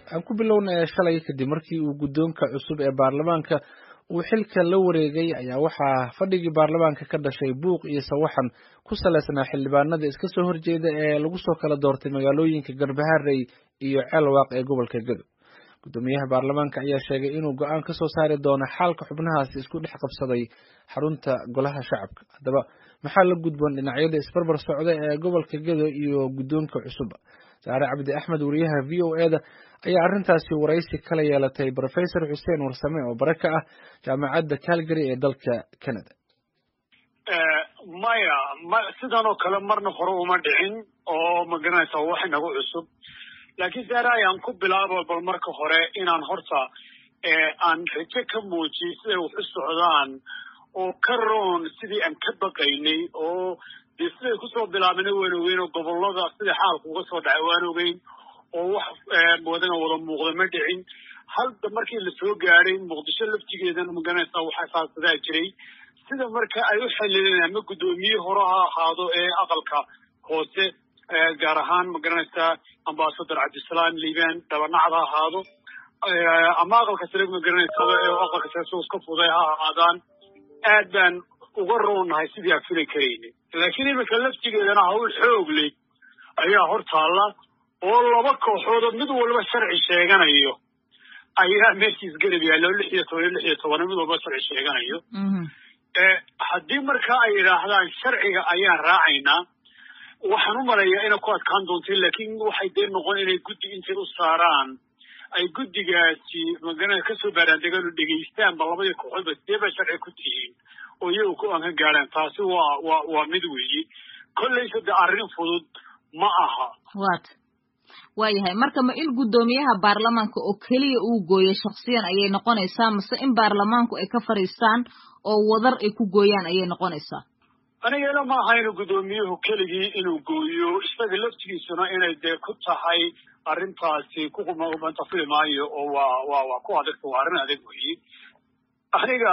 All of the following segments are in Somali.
aan ku bilownay shalay kadib markii uu guddoonka cusub ee baarlamaanka uu xilka la wareegay ayaa waxaa fadhigii baarlamaanka ka dhashay buuq iyo sawaxan ku salaysnaa xildhibaanada iska soo horjeeda ee lagu soo kala doortay magaalooyinka garbaharey iyo ceelwaaq ee gobolka gedo guddoomiyaha baarlamaanka ayaa sheegay inuu go-aan ka soo saari doono xaalka xubnahaasi isku dhex qabsaday xarunta golaha shacabka haddaba maxaa la gudboon dhinacyada isbarbar socda ee gobolka gedo iyo guddoonka cusub saare cabdi axmed wariyaha v o e da ayaa arrintaasi waraysi kala yeelatay brofesor xuseen warsame oo bare ka ah jaamacadda calgary ee dalka canada maya ma sidan oo kale marna hore uma dhicin oo magaranaysa wax inagu cusub laakiin saare ayaan ku bilaabo bal marka hore inaan horta aan rajo ka muujiy siday wax u socdaan oo ka roon sidii aan ka baqaynay oo dee siday kusoo bilaabana waan ogeyn oo gobolada sida xaalku uga soo dhacay waan ogeyn oo wax wadana wada muuqda ma dhicin halda markii lasoo gaadhay muqdisho laftigeedana magaranaysa waxaa saabsadaa jiray sida marka ay u xalileen ama guddoomiye hore ha ahaado ee aqalka hoose gaar ahaan magaranaysa ambasador cabdisalaam liibaan dhabanacda ha ahaado ama aqalka sare magaranaysa aqalka sare soo iska fuday ha ahaadaan aad baan uga roonnahay sidii aan fili karayna laakiin iminka laftigeedana hawl xoog leh ayaa hor taalla oo laba kooxoodoo mid walba sharci sheeganayo ayaa meeshiis garab yaallo lix iyo toban iyo lix iyo toban mid walba sharci sheeganayo haddii markaa ay yidhaahdaan sharciga ayaan raacaynaa waxaan u malayaa inay ku adkaan doonta laakiin waxay dee noqon inay guddi intay u saaraan ay guddigaasi magana kasoo baaraandegaan oo dhegaystaanba labadii kooxoodba sidee bay sharci ku tihiin oo iyagu go-aan ka gaadhaan taasi waa waa waa mid weeye kollaysa de arrin fudud ma aha wat waayahay marka ma in guddoomiyaha baarlamaanka oo keliya uu gooyo shaksiyan ayay noqonaysaa mase in baarlamaanku ay ka fadhiistaan oo wadar ay ku gooyaan ayay noqonaysaa anigana ma aha inuu guddoomiyuhu keligii inuu gooyo isaga laftigiisuna inay dee ku tahay arrintaasi kuqumantafili maayo oo waa waa waa ku adagta waa arrin adag weeye aniga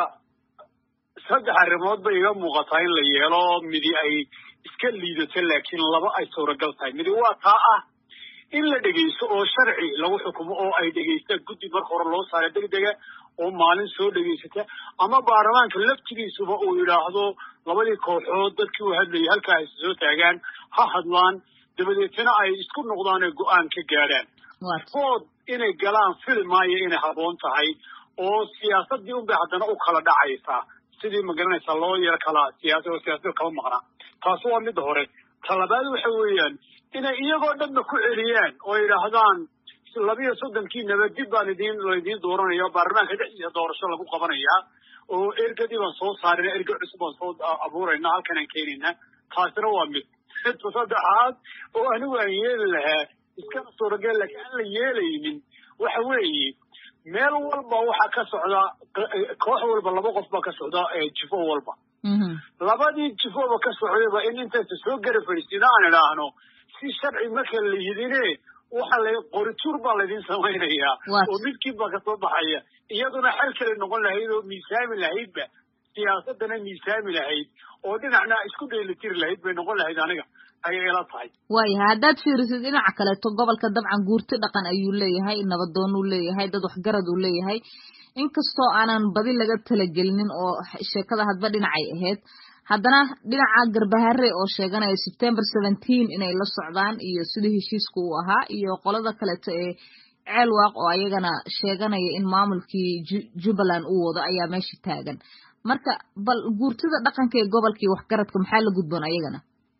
saddex arrimood bay iga muuqataa in la yeelo midi ay iska liidato laakiin laba ay suuragal tahay midi waa taa ah in la dhegaysto oo sharci lagu xukumo oo ay dhegaystaan guddi marka hore loo saara degdega oo maalin soo dhegaysata ama baarlamaanka laftigiisuba uu yidhaahdo labadii kooxood dadkii u hadlayay halkaa ay soo taagaan ha hadlaan dabadeetna ay isku noqdaan ee go-aan ka gaadhaan ood inay galaan fili maayo inay haboon tahay oo siyaasadii unbay haddana u kala dhacaysaa sidii magaranaysaa loo yaro kala siyaasa oo siyaasada kala maqnaa taasi waa midda hore talabaad waxa weeyaan inay iyagoo dhanba ku celiyaan oo yidhaahdaan labiyo soddonkiinaba dib baan idin laydiin dooranaya baarlamaanka dhexdiisa doorasho lagu qabanayaa oo ergadii baan soo saarina erga cusub baan soo abuurayna halkan aan keenayna taasina waa mid midka saddexaad oo anigu aan yeeli lahaa iskana suuragel laakiin aan la yeelaynin waxa weeye meel walba waxaa ka socda koox walba laba qof baa ka socda jifo walba labadii jifoba ka socdayba in intaysa soo gara fadhiisina aan idhaahno si sharci marka la yidine waxa la qorituur baa laydin samaynayaa oo midkiin baa kasoo baxaya iyaduna xal kale noqon lahayd oo miisaami lahaydba siyaasadana miisaami lahayd oo dhinacna isku dheelitiri lahayd bay noqon lahayd aniga ayay ila tahay waayahay haddaad fiirisid dhinaca kaleeto gobolka dabcan guurti dhaqan ayuu leeyahay nabadoon uu leeyahay dad waxgarad uu leeyahay inkastoo aanan badi laga talagelinin oo sheekada hadba dhinacay ahayd haddana dhinaca garbahare oo sheeganaya september seventeen inay la socdaan iyo sidii heshiiska uu ahaa iyo qolada kaleeto ee ceelwaaq oo ayagana sheeganaya in maamulkii jubbaland uu wado ayaa meesha taagan marka bal guurtida dhaqanka ee gobolkii waxgaradka maxaa la gudboon ayagana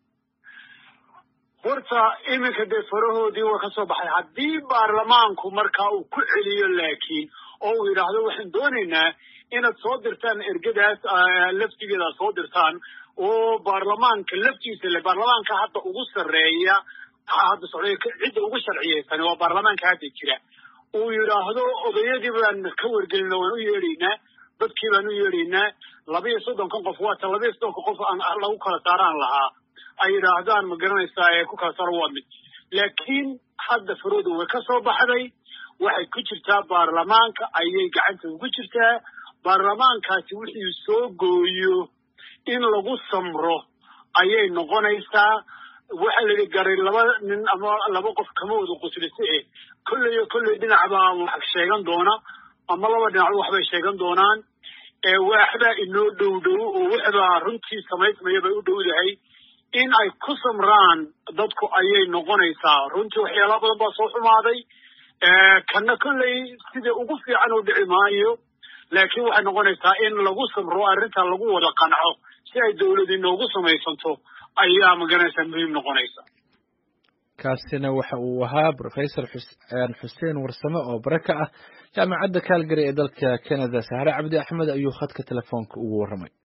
horta iminka dee farahoodii waa ka soo baxay haddii baarlamaanku markaa uu ku celiyo laakiin oo uu yidhaahdo waxaan doonaynaa inaad soo dirtaan ergadaas laftigeeda soo dirtaan oo baarlamaanka laftiisa le baarlamaanka hadda ugu sarreeya hadda socday cidda ugu sharciyeysan waa baarlamaanka hadda jira uu yidhaahdo odayadii baan ka wargelina waan u yeedhaynaa dadkii baan u yeedhaynaa labiyo soddonkan qof waata labiyo soddonka qof aan lagu kala saaraan lahaa ay yidhaahdaan ma garanaysaa ee ku kala saaro waa mid laakiin hadda farooda way ka soo baxday waxay ku jirtaa baarlamaanka ayay gacanta ugu jirtaa baarlamaankaasi wixii soo gooyo in lagu samro ayay noqonaysaa waxaa la garay laba nin ama laba qof kama wada quslise e kolley kolley dhinacbaa wax sheegan doona ama laba dhinac waxbay sheegan doonaan waxbaa inoo dhow dhow oo waxbaa runtii samaysmaya bay u dhowdahay in ay ku samraan dadku ayay noqonaysaa runtii waxyaala badan baa soo xumaaday kana kolley sida ugu fiican u dhici maayo laakiin waxay noqonaysaa in lagu samro arrinta lagu wada qanco si ay dowladi noogu samaysanto ayaa magaranaysaa muhiim noqonaysa kaasina waxa uu ahaa rofesor xuseen warsame oo bare ka ah jaamacadda calgary ee dalka canada sahre cabdi axmed ayuu khadka telefoonka ugu warramay